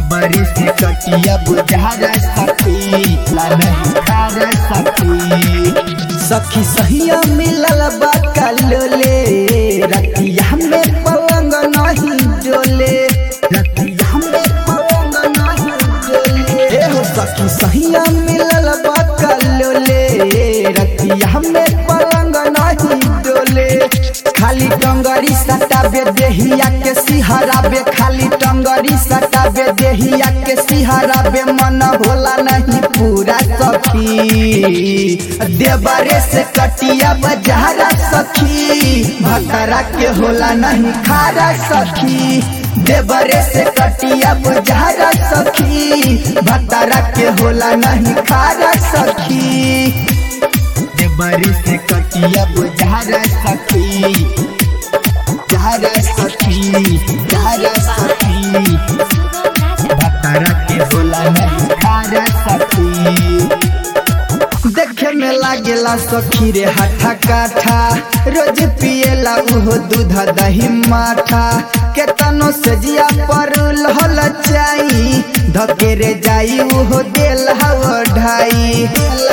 देवरे से कटिया बुझारा सखी ला नहीं खारा सखी सखी सहिया मिलल बा कलोले रतिया में पलंग नहीं डोले रतिया में पलंग नहीं डोले ए हो सखी सहिया मिलल बा कलोले रतिया में पलंग नहीं डोले खाली टंगरी सटाबे देहिया के सिहराबे खाली टंगरी सटाबे देहिया के सिहराबे मन होला नहीं पूरा सखी देवरे से कटिया बजारा सखी भकरा के होला नहीं खारा सखी देवरे से कटिया बजारा सखी भकरा के होला नहीं खारा सखी देवरे से कटिया बुझारा सखी झारा सखी झारा सखी भतरा के होला नहीं खारा सखी देखे में लागेला सखी रे हाथा काठा रोज पिएला उहो दूध दही माठा केतनो से जिया पर लहल चाई धके रे जाई उहो देल हव ढाई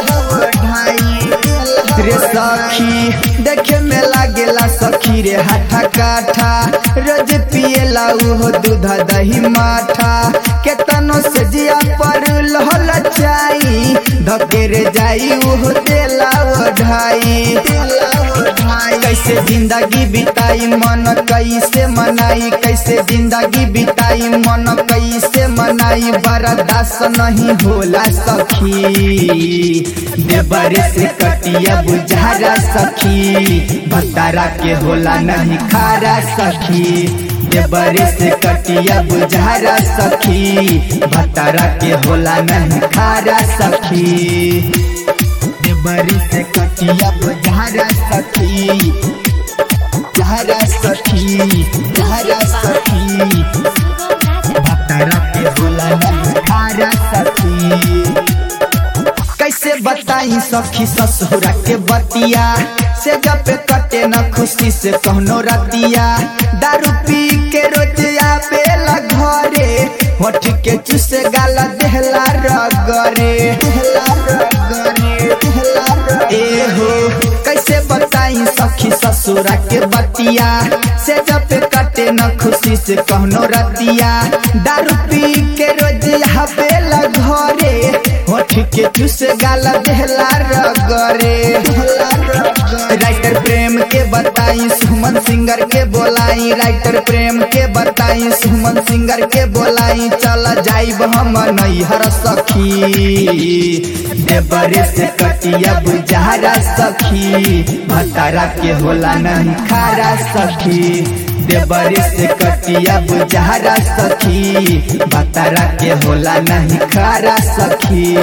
रे सखी देखे में लागेला सखी रे हाथा काठा रोज पिएला उहो दूध दही माठा केतनो से जिया पर लहल चाई धके रे जाई उहो देला ढाई कैसे जिंदगी बिताई मन कैसे मनाई कैसे जिंदगी बिताई मन कैसे मनाई बर्दाश्त नहीं होला सखी देवरे से कटिया बुझारा सखी भतारा के होला नहीं खारा सखी देवरे से कटिया बुझारा सखी भतारा के होला नहीं खारा सखी देवरे से कटिया बुझारा सखी झारा सखी झारा सखी भतरा के होला नहीं खारा सखी कैसे बताई सखी ससुरा के बतिया से जब पे कटे न खुशी से कहनो रतिया दारू पी के रोज आवेला घरे होठ के चुसे गाला देहला रगरे ए हो कैसे बताई सखी ससुरा के बतिया से जब पे कटे न खुशी से कहनो रतिया दारू पी के रोज आवेला घरे होठ के चुस गाला देहला रगरे राइटर प्रेम के बताई सुमन सिंगर के बोलाई राइटर प्रेम के बताई सुमन सिंगर के बोलाई चल जाइब हम नैहर सखी देवरे से कटिया बुझारा सखी भतारा के होला नहीं खारा सखी देवरे से कटिया बुझारा सखी भतारा के होला नहीं खारा सखी